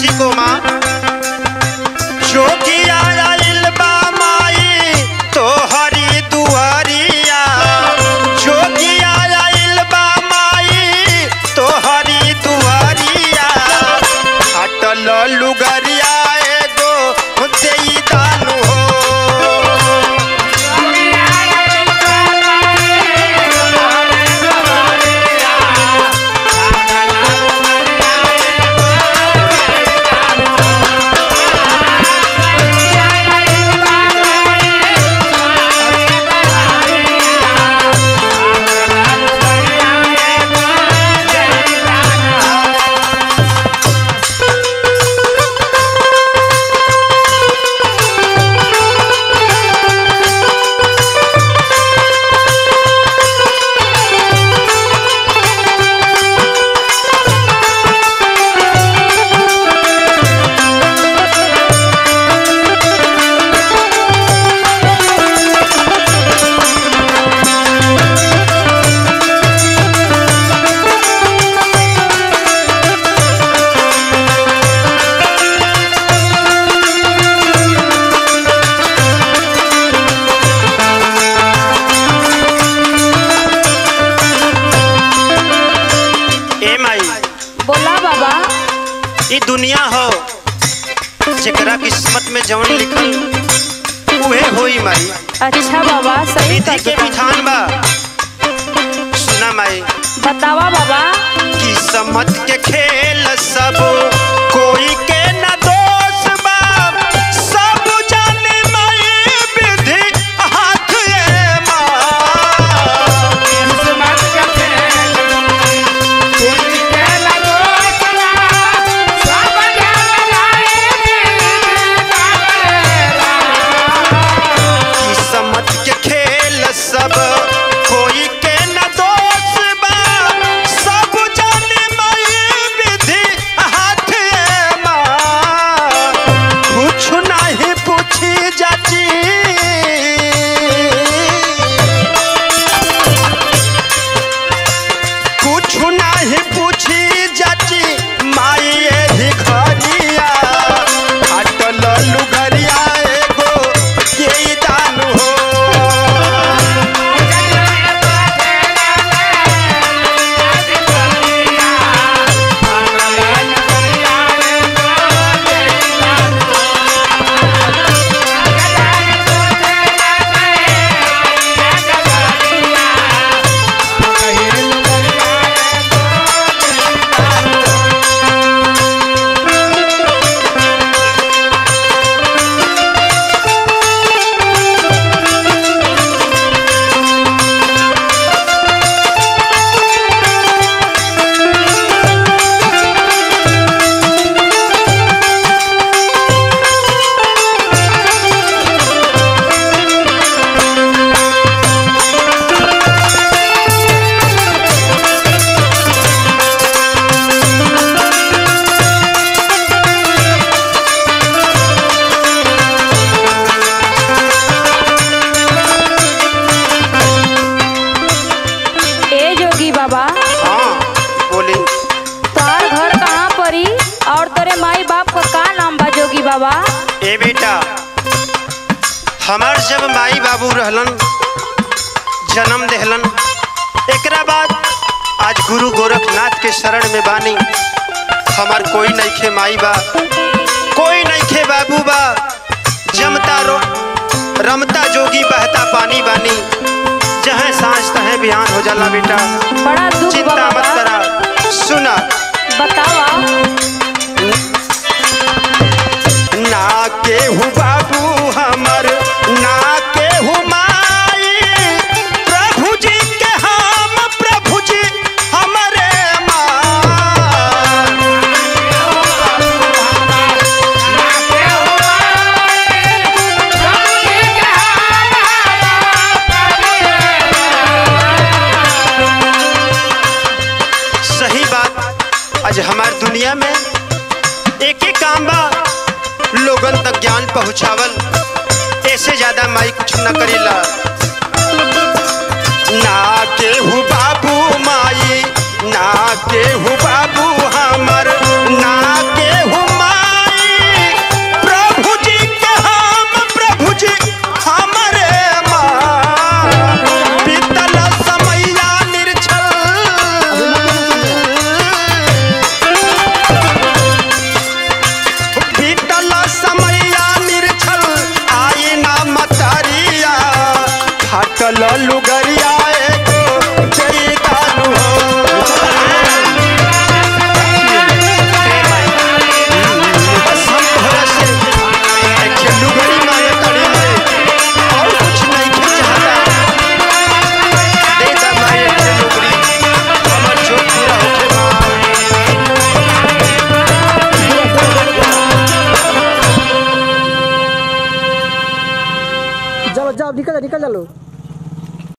को माँ जोगिया आइल बा माई तोहरी दुआरिया जोगिया आइल बा माई तोहरी दुआरिया हटल लुगरिया एगो देई दानु हो ए माई बोला बाबा ई दुनिया हो जेकरा किस्मत में जवन लिखल उहे होई माई अच्छा बाबा सही विधि के कहता विधान बा सुना माई बतावा बाबा किस्मत के खेल सब कोई के न दोष बा सब जाने माई विधि हाथ ए माँ किस्मत के खेल सब कोई के न दोष बा सब जाने माई विधि हाथ ए माँ कुछ नहीं पूछी जाची कुछ नहीं पूछी जाची माई एही घरिया हटल लुगरिया एगो के दान हो ए जोगी बाबा हाँ बोली तोहार घर कहाँ परी और तोरे माई बाप का का नाम बा जोगी बाबा ए बेटा हमार जब माई बाबू रहलन जन्म देहलन एकरा बाद आज गुरु गोरखनाथ के शरण में बानी हमार कोई नइखे माई बा कोई नइखे बाबू बा जमता रो रमता जोगी बहता पानी बानी जहाँ सांझ तहे बिहान हो जाला बेटा बड़ा दुख बा चिंता मत बाबा करा सुना बतावा ना केहू बाबू हमर ना केहू माई प्रभु जी के हम प्रभु जी हमरे माँ सही बात आज हमार दुनिया में एक ही काम बा लोगन तक ज्ञान पहुंचावल ऐसे ज्यादा माई कुछ न करेला ना केहू बाबू माई ना केहू बाबू हमर ना केहू माई लल्लू गरिया एगो जई दानु हो बस हम तोहरा से एक खेलू गरी मांगे तड़ी में और कुछ नहीं के चाहता दे दा माए खेलू गरी हमर जो पूरा होके मां चलो जाओ निकल जा निकल जा लो